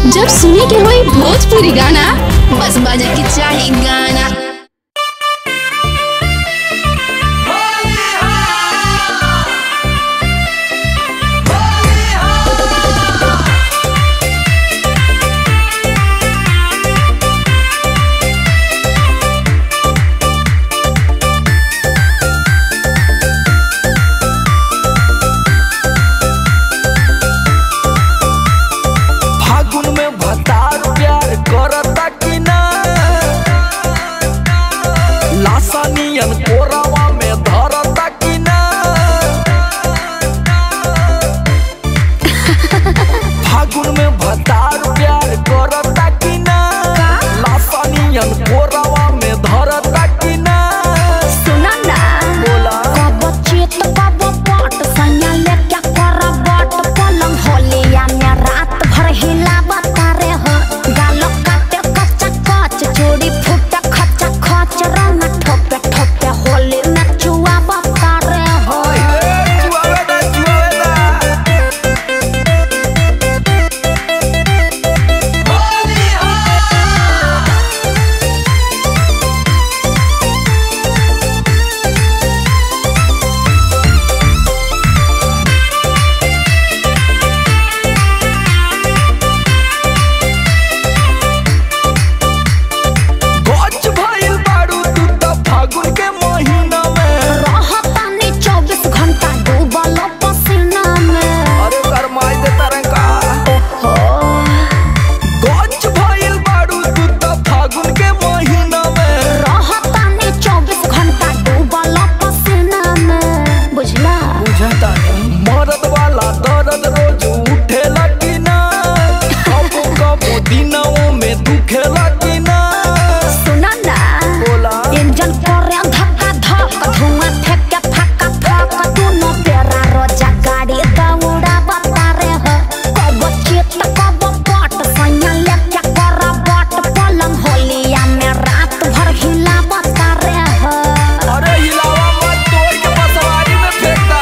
जब सुने के होई भोजपुरी गाना बस बजे के चाही गाना फागुन में भतार प्यार करता कि ना लासानियन कोरावा में धरता कि ना फागुन में भतार प्यार करता कि ना लासानियन कोरावा में धरता कि ना सुना ना बोला कब चित कब पट सैया लेके कर बट पलंग होलिया में रात भर हिला बतारे हो गाल काटे कच्चा कच चूड़ी फूटे खचा खच रंग ठोपे ठोपे होली में चुआ बतारे हो जुआवेदा जुआवेदा गच भइल बारू तू त फागुन के महीना में रहतानी चौबीस घंटा डूबल पसीना में अरे गरमाई दे तरंगा गच भइल बारू तू त फागुन के महीना में रहतानी चौबीस घंटा डूबल पसीना में बुझला बुझता नहीं मरद वाला दर्द रोज उठेला कि ना कबो कबो दिनों में दुखेला कि ना सुना ना बोला इंजन करे धक्का धक धुआं फेंके फक्का फक दोनों बेरा रोजा गाड़ी दौड़ा बतारे हो कब चित कब पट सैया लेके कर बट पलंग होलिया में रात भर हिला बतारे हो अरे हिलावा मत तोड़ के बसवारी में फेंकता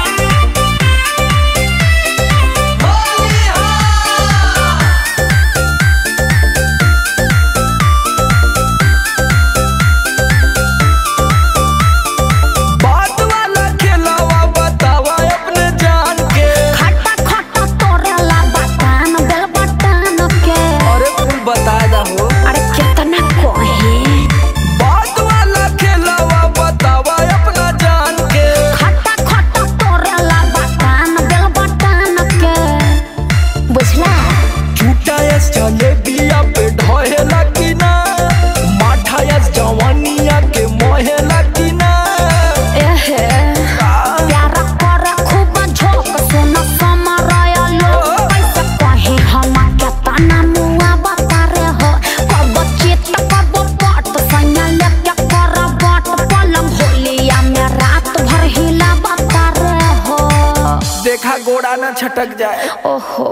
बात वाला खेलावा बतावा अपने जान के खट्टा खट्टा तोरे ला बटान बेल बटान के अरे कुल बता दा हो अरे कितना कोहे बात वाला खेलावा बतावा अपना जान के खट्टा खट्टा तोरे ला बटान बेल बटान के बुझला झूठा यस जलेबिया पे ढहेला कि ना माठा यस जवानिया के मोहेला कि ना एहे प्यार करे खूब झोंक सुन समरय लो कैसे कहे हम के तना मुआ बतारे हो कब चित कब पट सैया लेके कर बट पलंग होलिया में रात भर हिला बतारे हो देखा गोड़ा ना छटक जाए ओहो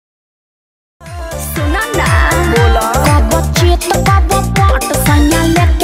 सुना ना बोला कब चित कब पट सैया लेके